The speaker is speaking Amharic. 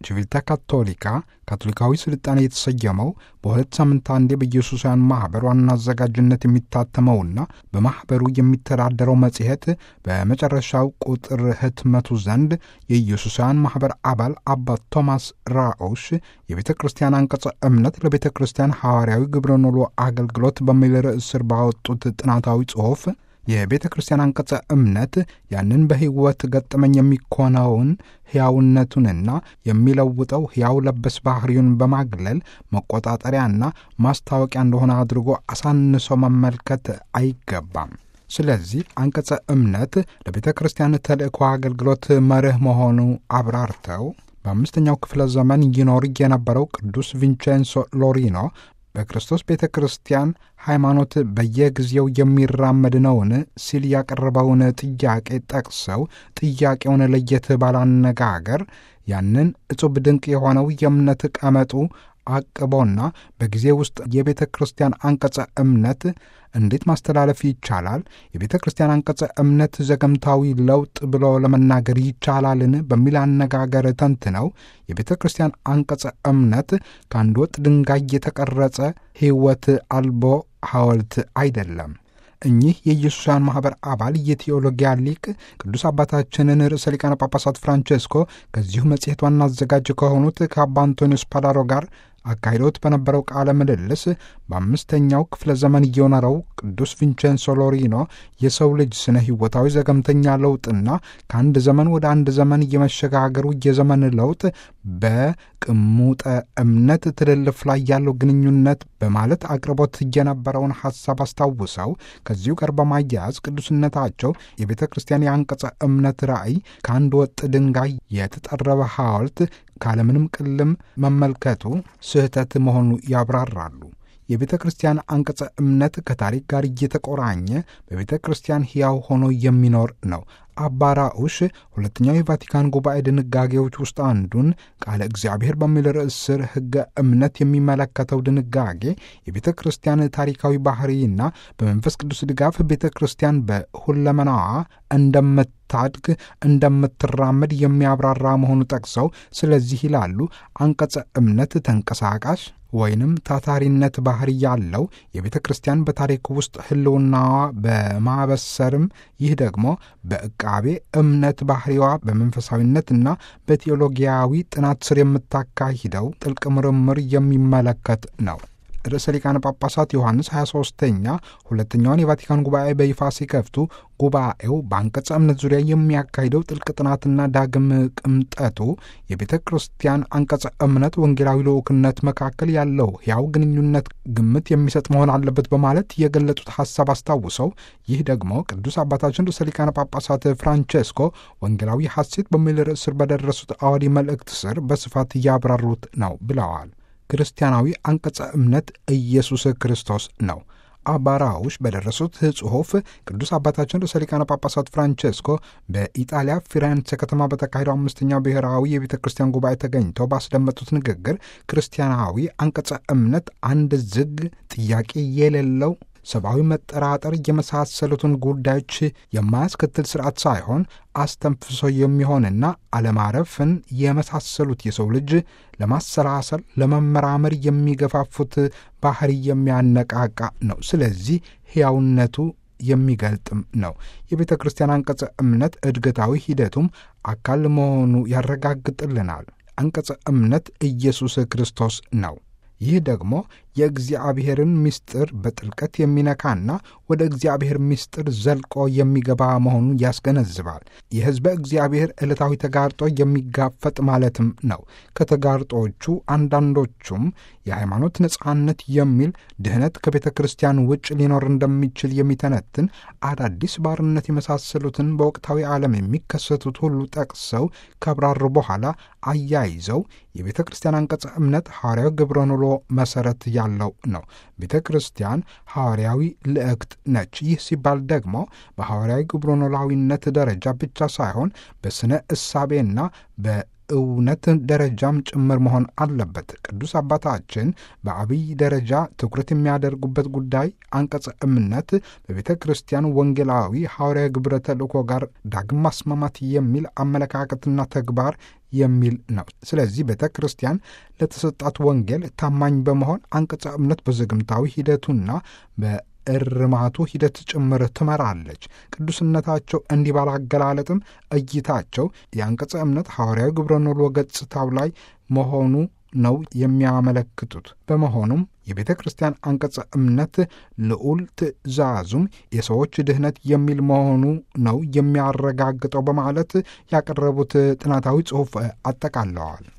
ቺቪልታ ካቶሊካ ካቶሊካዊ ስልጣኔ የተሰየመው በሁለት ሳምንት አንዴ በኢየሱሳውያን ማኅበር ዋና አዘጋጅነት የሚታተመውና በማኅበሩ የሚተዳደረው መጽሔት በመጨረሻው ቁጥር ህትመቱ ዘንድ የኢየሱሳውያን ማኅበር አባል አባ ቶማስ ራኦሽ የቤተ ክርስቲያን አንቀጸ እምነት ለቤተ ክርስቲያን ሐዋርያዊ ግብረ ኖሎ አገልግሎት በሚል ርዕስ ስር ባወጡት ጥናታዊ ጽሑፍ የቤተ ክርስቲያን አንቀጸ እምነት ያንን በሕይወት ገጠመኝ የሚኮነውን ሕያውነቱንና የሚለውጠው ሕያው ለበስ ባሕሪውን በማግለል መቆጣጠሪያና ማስታወቂያ እንደሆነ አድርጎ አሳንሶ መመልከት አይገባም። ስለዚህ አንቀጸ እምነት ለቤተ ክርስቲያን ተልእኮ አገልግሎት መርህ መሆኑ አብራርተው በአምስተኛው ክፍለ ዘመን ይኖር የነበረው ቅዱስ ቪንቼንሶ ሎሪኖ በክርስቶስ ቤተ ክርስቲያን ሃይማኖት በየጊዜው የሚራመድ ነውን ሲል ያቀረበውን ጥያቄ ጠቅሰው ጥያቄውን ለየት ባላነጋገር ያንን እጹብ ድንቅ የሆነው የእምነት ቀመጡ አቅቦና በጊዜ ውስጥ የቤተ ክርስቲያን አንቀጸ እምነት እንዴት ማስተላለፍ ይቻላል? የቤተ ክርስቲያን አንቀጸ እምነት ዘገምታዊ ለውጥ ብሎ ለመናገር ይቻላልን? በሚል አነጋገር ተንትነው የቤተ ክርስቲያን አንቀጸ እምነት ከአንድ ወጥ ድንጋይ የተቀረጸ ሕይወት አልቦ ሐውልት አይደለም። እኚህ የኢየሱሳውያን ማኅበር አባል የቴዎሎጊያ ሊቅ ቅዱስ አባታችንን ርዕሰ ሊቃነ ጳጳሳት ፍራንቼስኮ ከዚሁ መጽሔት ዋና አዘጋጅ ከሆኑት ከአባ አንቶኒዮስ ፓዳሮ ጋር አካሂዶት በነበረው ቃለ ምልልስ በአምስተኛው ክፍለ ዘመን እየኖረው ቅዱስ ቪንቼንሶ ሎሪኖ የሰው ልጅ ስነ ሕይወታዊ ዘገምተኛ ለውጥና ከአንድ ዘመን ወደ አንድ ዘመን እየመሸጋገሩ የዘመን ለውጥ በቅሙጠ እምነት ትልልፍ ላይ ያለው ግንኙነት በማለት አቅርቦት የነበረውን ሐሳብ አስታውሰው ከዚሁ ጋር በማያያዝ ቅዱስነታቸው የቤተ ክርስቲያን የአንቀጸ እምነት ራእይ ከአንድ ወጥ ድንጋይ የተጠረበ ሐውልት ካለምንም ቅልም መመልከቱ ስህተት መሆኑ ያብራራሉ። የቤተ ክርስቲያን አንቀጸ እምነት ከታሪክ ጋር እየተቆራኘ በቤተ ክርስቲያን ሕያው ሆኖ የሚኖር ነው። አባራኡሽ ሁለተኛው የቫቲካን ጉባኤ ድንጋጌዎች ውስጥ አንዱን ቃለ እግዚአብሔር በሚል ርዕስ ስር ሕገ እምነት የሚመለከተው ድንጋጌ የቤተ ክርስቲያን ታሪካዊ ባህሪና በመንፈስ ቅዱስ ድጋፍ ቤተ ክርስቲያን በሁለመናዋ እንደምታድግ እንደምትራመድ የሚያብራራ መሆኑ ጠቅሰው ስለዚህ ይላሉ አንቀጸ እምነት ተንቀሳቃሽ ወይንም ታታሪነት ባህሪ ያለው የቤተ ክርስቲያን በታሪክ ውስጥ ሕልውናዋ በማበሰርም ይህ ደግሞ በዕቃቤ እምነት ባህሪዋ በመንፈሳዊነትና በቴዎሎጊያዊ ጥናት ስር የምታካሂደው ጥልቅ ምርምር የሚመለከት ነው። ርዕሰ ሊቃነ ጳጳሳት ዮሐንስ 23ኛ ሁለተኛውን የቫቲካን ጉባኤ በይፋ ሲከፍቱ ጉባኤው በአንቀጸ እምነት ዙሪያ የሚያካሂደው ጥልቅ ጥናትና ዳግም ቅምጠቱ የቤተ ክርስቲያን አንቀጸ እምነት ወንጌላዊ ልዑክነት መካከል ያለው ሕያው ግንኙነት ግምት የሚሰጥ መሆን አለበት በማለት የገለጡት ሐሳብ አስታውሰው ይህ ደግሞ ቅዱስ አባታችን ርዕሰ ሊቃነ ጳጳሳት ፍራንቼስኮ ወንጌላዊ ሐሴት በሚል ርዕስ ስር በደረሱት አዋዲ መልእክት ስር በስፋት እያብራሩት ነው ብለዋል። ክርስቲያናዊ አንቀጸ እምነት ኢየሱስ ክርስቶስ ነው። አባራውሽ በደረሱት ጽሑፍ ቅዱስ አባታችን ርዕሰ ሊቃነ ጳጳሳት ፍራንቼስኮ በኢጣሊያ ፊሬንሴ ከተማ በተካሄደው አምስተኛው ብሔራዊ የቤተ ክርስቲያን ጉባኤ ተገኝተው ባስደመጡት ንግግር ክርስቲያናዊ አንቀጸ እምነት አንድ ዝግ ጥያቄ የሌለው ሰብአዊ መጠራጠር የመሳሰሉትን ጉዳዮች የማያስከትል ስርዓት ሳይሆን አስተንፍሶ የሚሆንና አለማረፍን የመሳሰሉት የሰው ልጅ ለማሰላሰል ለመመራመር የሚገፋፉት ባህሪ የሚያነቃቃ ነው። ስለዚህ ሕያውነቱ የሚገልጥም ነው። የቤተ ክርስቲያን አንቀጸ እምነት እድገታዊ ሂደቱም አካል መሆኑ ያረጋግጥልናል። አንቀጸ እምነት ኢየሱስ ክርስቶስ ነው። ይህ ደግሞ የእግዚአብሔርን ምስጢር በጥልቀት የሚነካና ወደ እግዚአብሔር ምስጢር ዘልቆ የሚገባ መሆኑን ያስገነዝባል። የሕዝበ እግዚአብሔር ዕለታዊ ተጋርጦ የሚጋፈጥ ማለትም ነው። ከተጋርጦቹ አንዳንዶቹም የሃይማኖት ነጻነት የሚል ድህነት ከቤተ ክርስቲያን ውጭ ሊኖር እንደሚችል የሚተነትን አዳዲስ ባርነት የመሳሰሉትን በወቅታዊ ዓለም የሚከሰቱት ሁሉ ጠቅሰው ካብራሩ በኋላ አያይዘው የቤተ ክርስቲያን አንቀጸ እምነት ሐዋርያዊ ግብረ ኖሎ መሠረት ያለው ነው። ቤተ ክርስቲያን ሐዋርያዊ ልዕክት ነች። ይህ ሲባል ደግሞ በሐዋርያዊ ግብረ ኖላዊነት ደረጃ ብቻ ሳይሆን በስነ እሳቤና እውነት ደረጃም ጭምር መሆን አለበት። ቅዱስ አባታችን በአብይ ደረጃ ትኩረት የሚያደርጉበት ጉዳይ አንቀጸ እምነት በቤተ ክርስቲያን ወንጌላዊ ሐዋርያዊ ግብረ ተልእኮ ጋር ዳግም ማስማማት የሚል አመለካከትና ተግባር የሚል ነው። ስለዚህ ቤተ ክርስቲያን ለተሰጣት ወንጌል ታማኝ በመሆን አንቀጸ እምነት በዘግምታዊ ሂደቱና በእርማቱ ሂደት ጭምር ትመራለች። ቅዱስነታቸው እንዲህ ባላገላለጥም እይታቸው የአንቀጸ እምነት ሐዋርያዊ ግብረ ኖሎ ገጽታው ላይ መሆኑ ነው የሚያመለክቱት። በመሆኑም የቤተ ክርስቲያን አንቀጸ እምነት ልዑል ትእዛዙም የሰዎች ድህነት የሚል መሆኑ ነው የሚያረጋግጠው በማለት ያቀረቡት ጥናታዊ ጽሑፍ አጠቃለዋል።